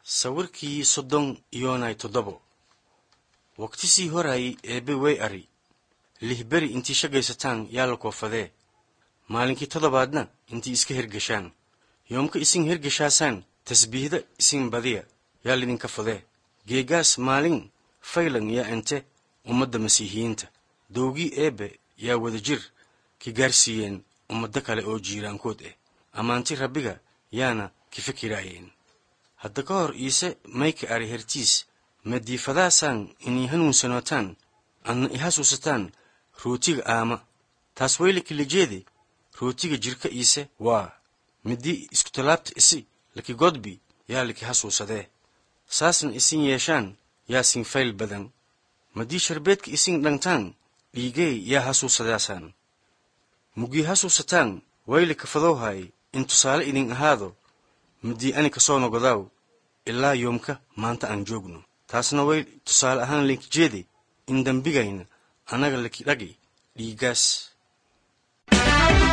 sawirkii soddon iyoonay toddobo waqtisii horaayay eebbe way ari lihberi intii shaqaysataan yaa la koofadee maalinkii toddobaadna intii iska hergeshaan yoomka isin hergeshaasaan tasbiihda isin badiya yaa lidinka fadee geegaas maalin faylan yaa ente ummadda masiixiyiinta dowgii eebbe yaa wadajir ki gaarsiiyeen ummaddo kale oo jiiraankood ah ammaanti rabbiga yaana ki fikiraayeen hadda ka hor iise mayka ari hertiis madiifadaasaan inay hanuunsanootaan adna i hasuusataan rootiga aama taas wayla kilijeede rootiga jirka iise waa midii iskutalaabta isi laki godbi yaa laki hasuusadee saasna isin yeeshaan yaa sin fayl badan madii sharbeedka isin dhangtaan dhiigey yaa hasuusadaasaan mugii hasuusataan wayla kafadowhaay in tusaale idin ahaado midii ani kasoo nogodaaw ilaa yoomka maanta aan joogno taasna way tusaale ahaan linkijeede in dembigayna annaga laki dhagi dhiiggaas